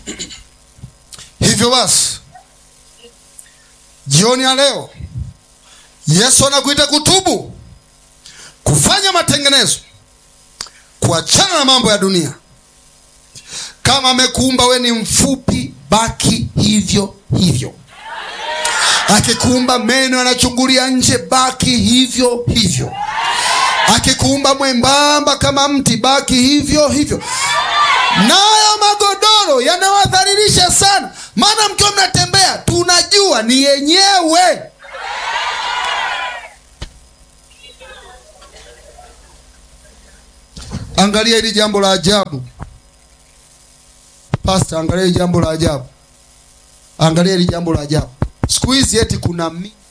hivyo basi jioni ya leo yesu anakuita kutubu kufanya matengenezo kuachana na mambo ya dunia kama amekuumba we ni mfupi baki hivyo hivyo akikuumba meno yanachungulia nje baki hivyo hivyo akikuumba mwembamba kama mti baki hivyo hivyo nayo magodoro yanawadhalilisha sana maana mkiwa mnatembea tunajua ni yenyewe angalia hili jambo la ajabu pasta angalia hili jambo la ajabu angalia hili jambo la ajabu siku hizi eti kuna mi